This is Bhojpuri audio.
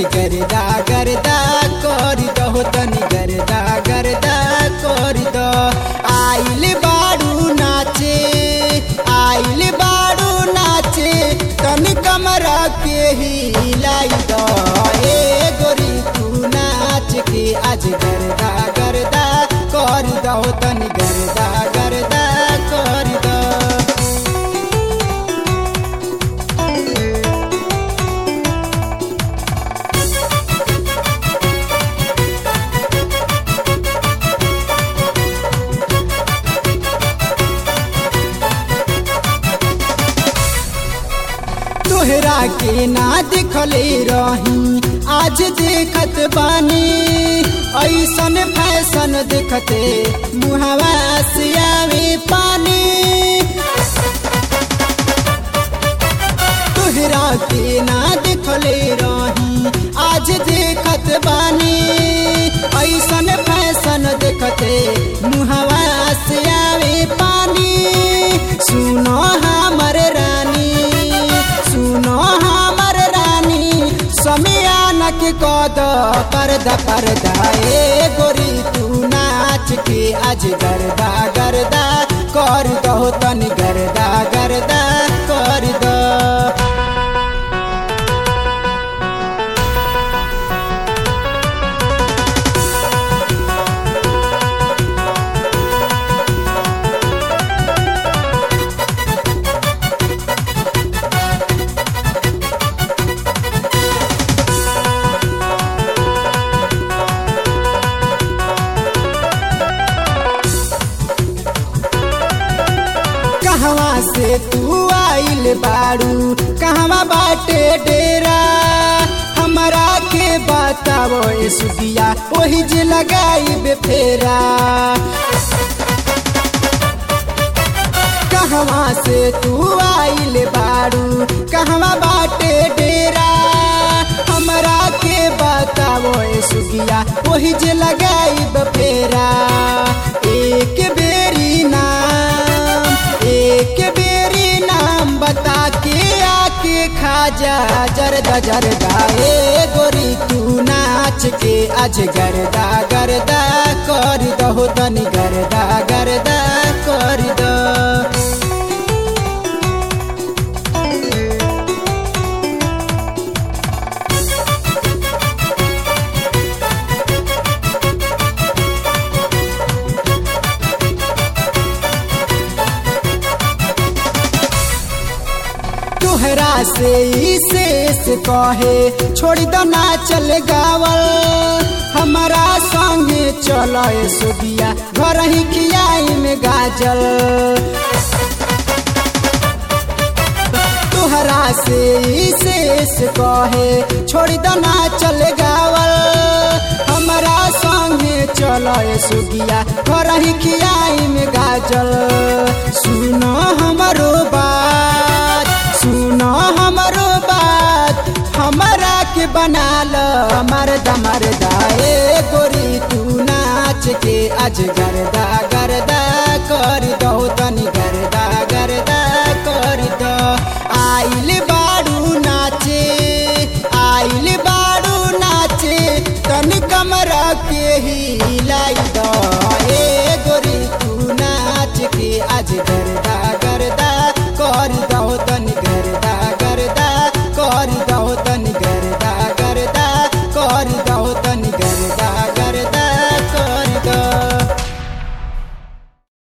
गर्दा गर्दा कर दो तनी गर्दा गर्दा कर दो आइल बाड़ू नाचे आइल बाड़ू नाचे तन कमरा के ही लाई दो ए गोरी तू नाच के आज गर्दा गर्दा कर दो तनी गर्दा गर्दा कर दो तोहरा के ना देखले रही आज देखत बानी ऐसन फैशन देखते मुहवा से आवे पानी तोहरा के ना देखले रही आज देखत बानी ऐसन फैशन देखते मुहवा से आवे पानी सुनो हमर रानी सुनो हमर रानी समियान के कद पर्दा पर्दा ए गोरी तू नाच के आज गर्दा गर्दा कर दो तनी गर्दा गर्दा कर दो कहवा से तू आइल बाड़ू कहवा बाटे डेरा हमरा के बतावो ए सुदिया ओही जे लगाई बेफेरा कहवा से तू आइल बाड़ू कहवा बाटे डेरा हमरा के बतावो ए सुदिया ओही जे लगाई बेफेरा एक बेरी नाम एक बेरी नाम बता के आके खा जा जरदा जरदा ए गोरी तू नाच के आज गरदा गरदा कर दो तनी गरदा गरदा कर दो तोहरा से शेष कहे छोड़ दो ना चल गावल हमारा संगे चल सुदिया घर ही खियाई में गाजल तोहरा से शेष कहे छोड़ दो ना चल गावल हमारा संगे चल सुदिया घर ही खियाई में गाजल सुनो हमारो बात सुनो हमरो बात हमरा के बना ल मरदा मरदा ए गोरी तू नाच के आज गरदा गरदा कर दो तनी गरदा गरदा कर दो आइल बाड़ू नाचे आइल बाड़ू नाचे तनी कमरा के ही लाई दो